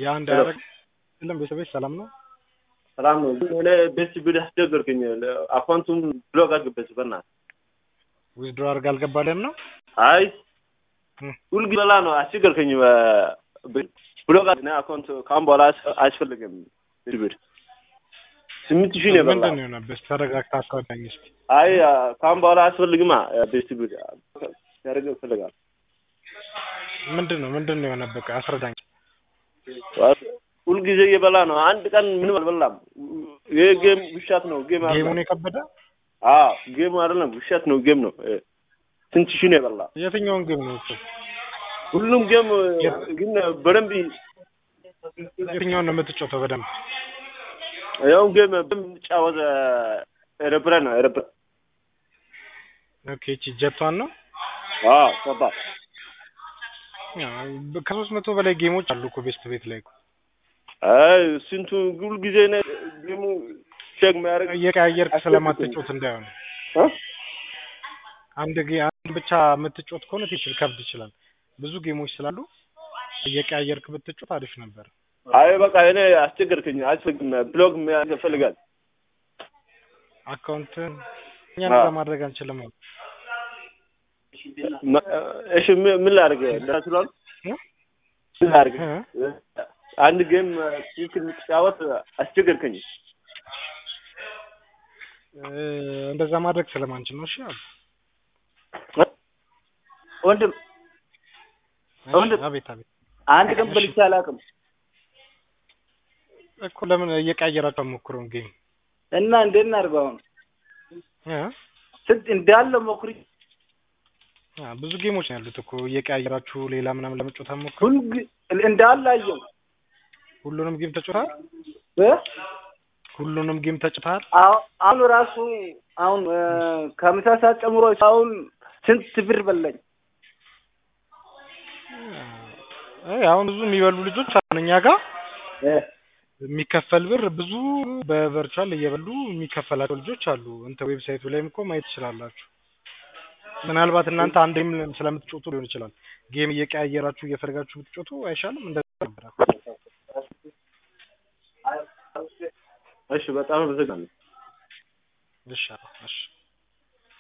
ያ እንዳያደርግ የለም ቤተሰቦች ሰላም ነው ሰላም ነው። ግን እኔ ቤት ብድ አስቸገርክኝ። አካውንቱም ብሎክ አድርግበት በእናትህ። ዊዝድሮ አድርግ አልገባልህም ነው አይ እም። ሁልጊዜ በላ ነው አስቸገርከኝ። ብሎክ አድርግ። እኔ አካውንት ከአሁን በኋላ አያስ- አያስፈልግም ቤት ብድ ስምንት ሺህ ነው የበላ። ምንድን ነው የሆነብህ? እስኪ ተረጋግተህ አስረዳኝ እስኪ። አይ ከአሁን በኋላ አያስፈልግማ ቤት ብድ ያደርግ ይፈልጋል። ምንድን ነው ምንድን ነው የሆነብህ? ቆይ አስረዳኝ። ሁልጊዜ እየበላ ነው። አንድ ቀን ምንም አልበላም። ይሄ ጌም ውሻት ነው። ጌም አይደለም። ጌሙን የከበደ አዎ ጌም አይደለም፣ ውሸት ነው። ጌም ነው። ስንት ሺህ ነው የበላ? የትኛውን ጌም ነው እሱ? ሁሉም ጌም ግን በደንብ የትኛውን ነው የምትጫወተው በደንብ? ያው ጌም በምጫወት ኤረፕረ ነው ኤረፕረ ኦኬ እቺ ጀቷን ነው አዎ ሰባ ከሶስት መቶ በላይ ጌሞች አሉ እኮ ቤስት ቤት ላይ እኮ አይ ስንቱ ሁል ጊዜ ነው ጌሙ ቼክ የሚያደርግ እየቀያየርክ ስለማትጮት እንዳይሆን እ? አንድ ጌ አንድ ብቻ የምትጮት ከሆነ ትችል ከብድ ይችላል። ብዙ ጌሞች ስላሉ እየቀያየርክ ብትጮት አሪፍ ነበር። አይ በቃ እኔ አስቸገርከኝ። አስፈልግም ብሎግ የሚያደርግ ይፈልጋል። አካውንት እኛ አዎ። እንደዛ ማድረግ አንችልም። አሁን መ- እሺ ምን ምን ላድርግ? እንዳትሏል እ? ምን ላድርግ? እ? አንድ ጌም ትክክል የምትጫወት አስቸገርከኝ። እ፣ እንደዛ ማድረግ ስለማንችል ነው። እሺ አሉ። ወንድም እሺ፣ ወንድም። አቤት አቤት አንድ ቀን እሺ። በልቼ አላውቅም እኮ ለምን እየቀያየራችሁ አትሞክሩም ጌም እና እንዴት እናድርገው አሁን? እ? ስንት እንዳለ ሞክሪ አ፣ ብዙ ጌሞች ነው ያሉት እኮ እየቀያየራችሁ ሌላ ምናምን ለመጫወት አትሞክሩ። ሁል ጊ- እንዳለ አየው ሁሉንም ጌም ተጫውተሃል? እ? ሁሉንም ጌም ተጫውተሃል? አሁ- አሁን ራሱ አሁን እ፣ ከምሳ ሰዓት ጨምሮ አሁን ስንት ብር በላኝ። አይ አሁን ብዙ የሚበሉ ልጆች አሁን እኛ ጋር እ፣ የሚከፈል ብር ብዙ በቨርቹዋል እየበሉ የሚከፈላቸው ልጆች አሉ። እንተ ዌብሳይቱ ላይም እኮ ማየት ትችላላችሁ። ምናልባት እናንተ አንዴም ስለምትጮቱ ሊሆን ይችላል። ጌም እየቀያየራችሁ እየፈለጋችሁ ብትጮቱ አይሻልም? እንደዛ ነበረ። እሺ በጣም አመሰግናለሁ። እሺ እሺ